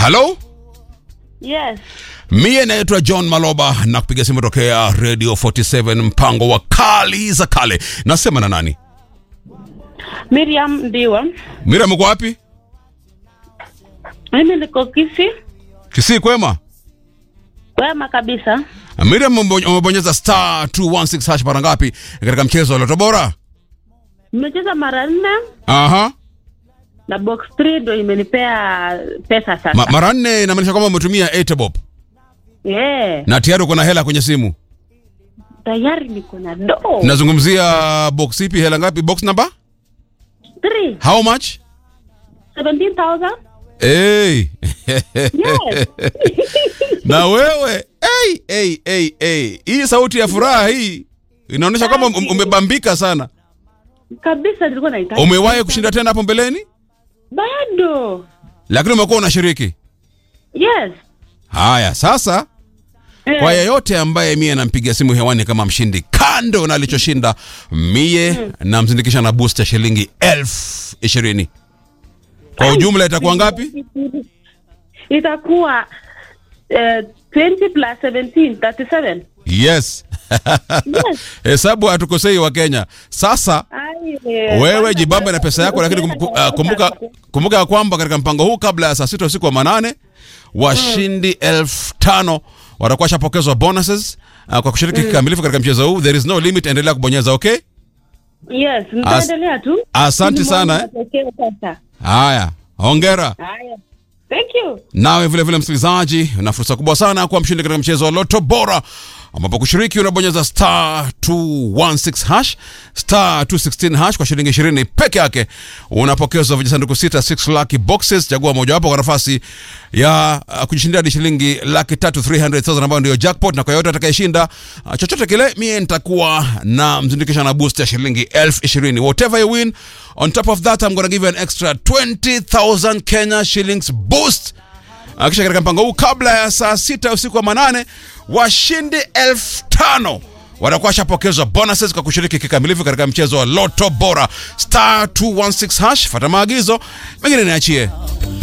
halo Yes. Mie naitwa John Maloba na kupiga simu tokea Radio 47 mpango wa kali za kale. Nasema na nani? Miriam Ndiwa. Miriam uko wapi? Mimi niko Kisii. Kisii kwema? Wema kabisa. Miriam umebo- umebonyeza star 216 hash mara ngapi katika mchezo wa Loto Bora? Nimecheza mara nne Aha. na box 3 ndo imenipea pesa sasa. Ma, mara nne inamaanisha kwamba umetumia 8 bob yeah. na tayari uko na hela kwenye simu. Tayari niko na do. Nazungumzia box ipi, hela ngapi? Box number? 3 How much? 17,000. Hey. Yes. na wewe hey, hey, hey, hey. Hii sauti ya furaha hii inaonyesha kwamba um- umebambika sana. kabisa nilikuwa nahitaji. Umewahi kushinda tena hapo mbeleni, Bado. lakini umekuwa unashiriki. Yes. Haya, sasa Eh, kwa yeyote ambaye mie nampigia simu hewani kama mshindi, kando na alichoshinda mie namzindikisha na boost ya shilingi elfu ishirini. Kwa ujumla itakuwa ngapi? Itakuwa eh, 20 plus 17 37. Yes. Yes. Hesabu hatukosei wa Kenya. Sasa Ai, eh, wewe kwanza jibambe na ndio- pesa yako, lakini kum- uh, kumbuka, kumbuka ya kwamba katika mpango huu kabla ya saa sita usiku wa manane washindi elfu tano watakuwa washapokezwa bonuses uh, kwa kushiriki kikamilifu katika mchezo huu. There is no limit, endelea kubonyeza. Okay, Yes, nitaendelea tu. asante Ili sana, muone matokeo sasa. haya, hongera. Haya. Thank you. Nawe vile vile msikilizaji, una fursa kubwa sana kuwa mshindi katika mchezo wa Loto Bora, ambapo kushiriki unabonyeza star 216 hash star 216 hash kwa shilingi 20 peke yake, unapokezwa vijisanduku sita 6 lucky boxes. Chagua mojawapo kwa nafasi ya uh, kujishindia hadi shilingi laki tatu 300,000 ambayo ndio jackpot, na kwa yote atakayeshinda uh, chochote kile, mie nitakuwa na mzindikisha na boost ya shilingi elfu ishirini. Whatever you win on top of that I'm gonna give you an extra 20,000 Kenya shillings boost kisha katika mpango huu kabla ya saa sita usiku wa manane washindi elfu tano watakuwa washapokezwa bonuses kwa kushiriki kikamilifu katika mchezo wa Loto Bora star 216 hash. Fata maagizo mengine niachie.